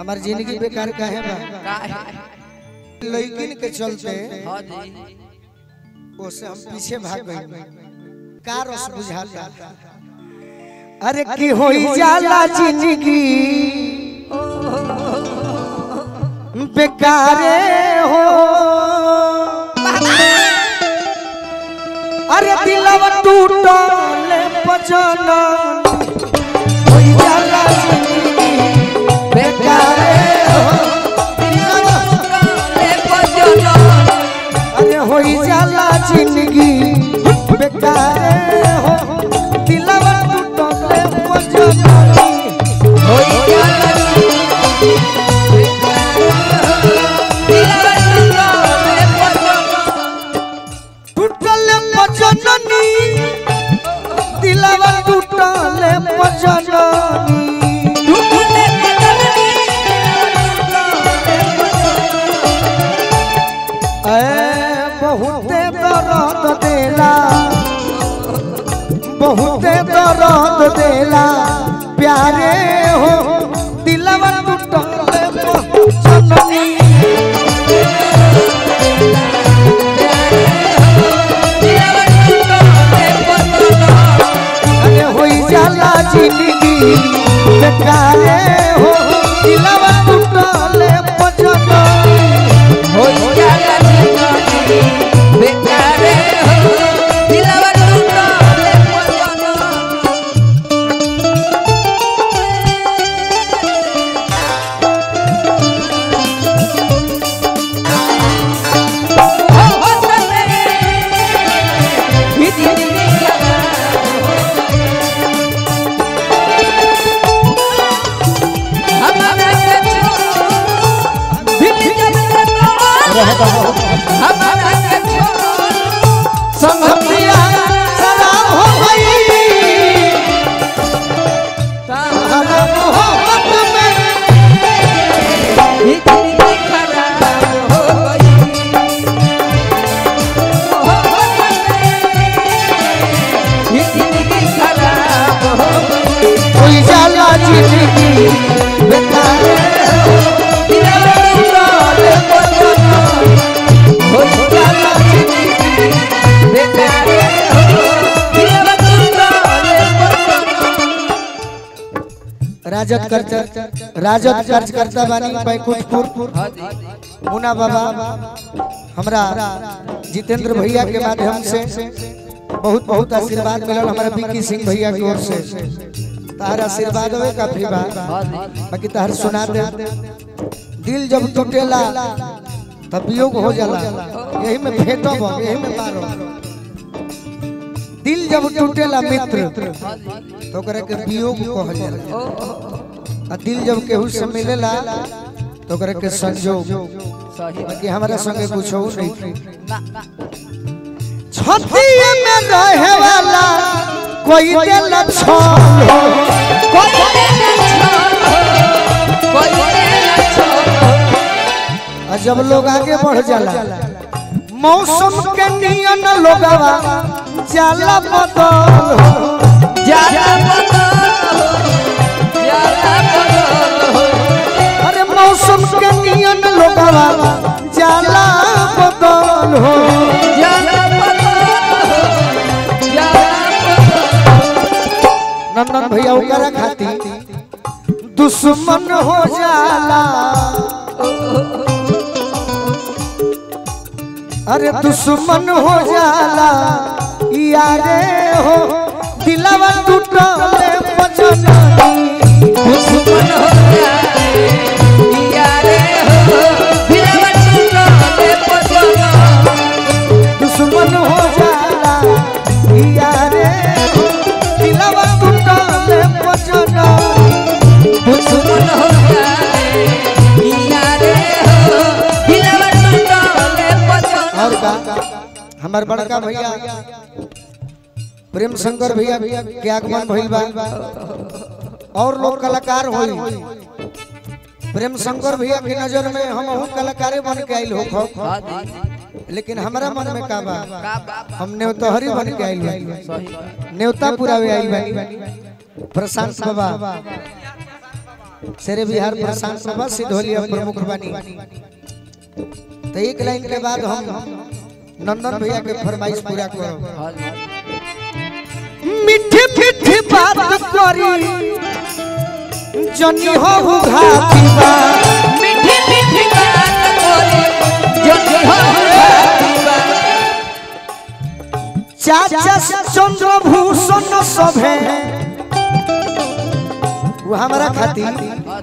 हमार जिंदगी बेकार काहे बा काहे लड़किन के चलते हाँ जी ओसे हम पीछे भाग गए का रस बुझाता अरे की होई जाला जिंदगी बेकारे हो अरे दिलवा टूटल पजन होई जाला जिंदगी बेकारे हो ले बजनो अरे होई जाला जिंदगी बेकार हो दिलवा टूटले पजनी होई जाला दिलवा ले बजनो टूटले पजनी दिलवा टूटले पजनी टूटले बजनी ए बहुते दर्द देला बहुते दर्द देला प्यारे हो दिलवा टूटले पजनी अरे होई जाला जिंदगी बेकारे हो दिलवा टूटले पजनी संगतिया सलाम हो गई हरा मोहब्बत में कोई जाला जिंदगी बेकार हो दिलवा टूटले पजनी राजद करता राजद कार्यकर्ता बानी बैकुंठपुर मुना बाबा हमरा जितेंद्र भैया के माध्यम से बहुत बहुत आशीर्वाद मिलल हमारा विक्की सिंह भैया की ओर से तार आशीर्वाद होवे काफी बा बाकी तार सुना दे दिल जब टूटेला तब वियोग हो जाला यही में फेटब यही में मारो दिल जब टूटेला मित्र तो ओकरा के वियोग कहल जाला आ दिल जब केहू से मिलेला तो ओकरा के संजोग बाकी हमरा संगे कुछ हो नहीं छतिए में रहे वाला कोई दिल छोड़ हो और जब लोग आगे बढ़ जाला मौसम के नियन लोगवा जाला बदल हो अरे मौसम के नियन लोगवा जाला बदल हो नंदन भैया ओकरा खाती दुश्मन हो जाला अरे दुश्मन हो जाला यारे हो दिलवा टूटले पजनी दुश्मन हो जाए यारे हो दिलवा टूटले पजनो दुश्मन हो जाला यारे हो दिलवा टूटले पजनी दुश्मन हो जाए यारे हो दिलवा टूटले पजनो और का हमार बड़का भैया प्रेम शंकर भैया के आगमन भइल बा और लोग कलाकार होई प्रेम शंकर भैया की नजर में हम हूँ कलाकारे बन के आइल हो हाँ जी लेकिन हमारा मन में का बा का बाप हम न्योतहरी बन के आइल बानी सही न्योता पुरावे आइल बानी प्रशांत बाबा शेरे बिहार प्रशांत सभा सिद्धोलिया प्रमुख बनी तो एक लाइन के बाद हम नंदन भैया के फरमाइश पूरा करो मीठी मीठी बात करी जनी हो घाती बा मीठी मीठी बात करे जनी हो भातीबा चाचा चंद्रभूषण सभे वो हमारा खातिर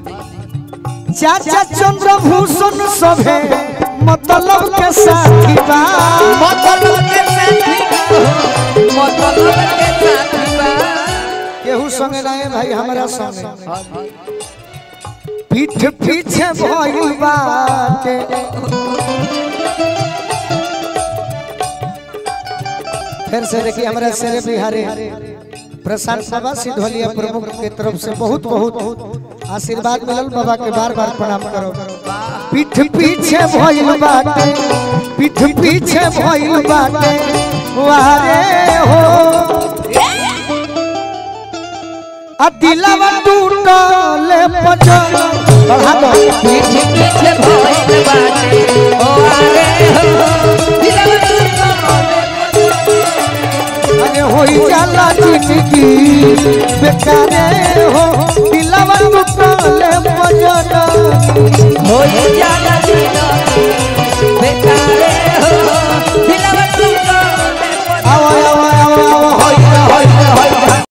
चाचा चंद्रभूषण सभे मतलब के साथी बा मतलब के साथी बा मतलब के साथी बा केहू संगे नहीं भाई हमारा संगे पीठ पीछे भइल बाटे फिर से देखिए हमारा शेरे बिहारी प्रशांत सभा सिद्धोलिया प्रमुख के तरफ से बहुत बहुत आशीर्वाद मिलल बाबा के बार बार प्रणाम करो पीठ पीछे भइल बाटे पीठ पीछे भइल बाटे वारे हो आ दिलवा टूटले पजल बढ़ा दो पीछे पीछे भइल बाटे ओ आरे हो दिलवा टूटले अरे होई जाला जिंदगी बेकारे